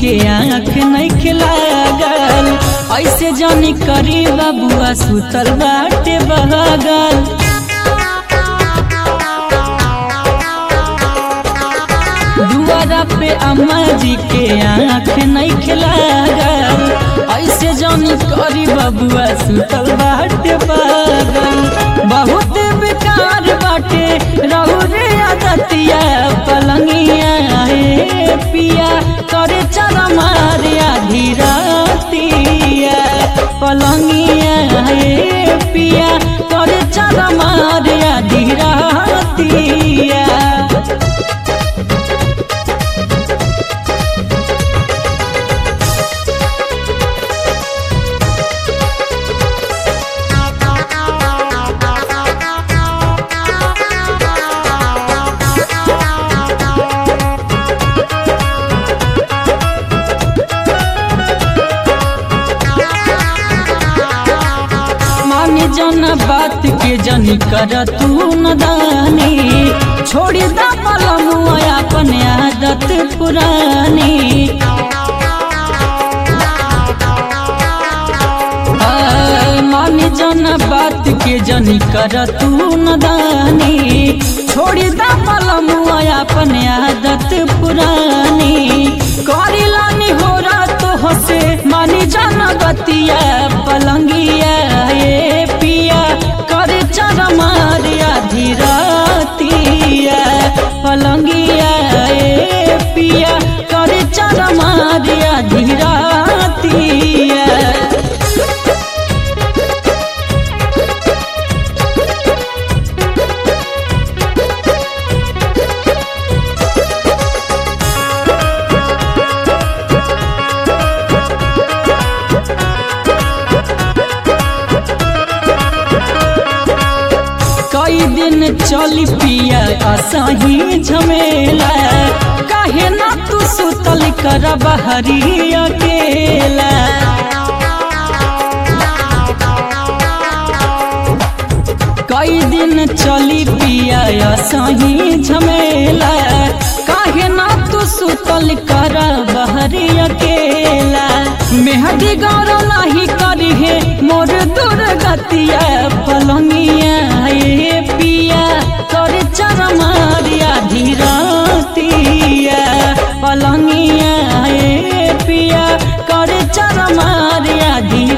के आँख नहीं खिलागल ऐसे जानी करी बबुआ सुतल बाटे बहगल दुआरा पे अम्मा जी के आँख नहीं खिलागल ऐसे जानी करी बबुआ सुतल बाटे बहगल बहुत बेकार बाटे रहू रे आदतिया पलंगिया हे पिया करे चरा मारिया धीरतिया पलंगिया हे पिया करे चरा मारिया धीरतिया मानी जन बात के जनी कर तू नदानी छोड़ी दा पलमुआ अपन आदत पुरानी आ, मानी जन बात के जनी कर तू नदानी छोड़ी दा पलमुआ अपन आदत पुरानी करी लानी हो तो हसे मानी जाना बतिया पलंगिया ये पिया कर चर मारिया धीरतिया पलंगिया ये पिया कर चर मारिया धीरतिया कई दिन चली पिया असही झमेला काहे ना तू सुतल कर बहरी अकेला कई दिन चली पिया असही झमेला काहे ना तू सुतल कर बहरी अकेला मेहदी गौर नाही करी है मोर दुर्गतिया पलंगिया ये पिया कर चर मारिया धीरतिया पलंगिया ये पिया कर चर मारिया धी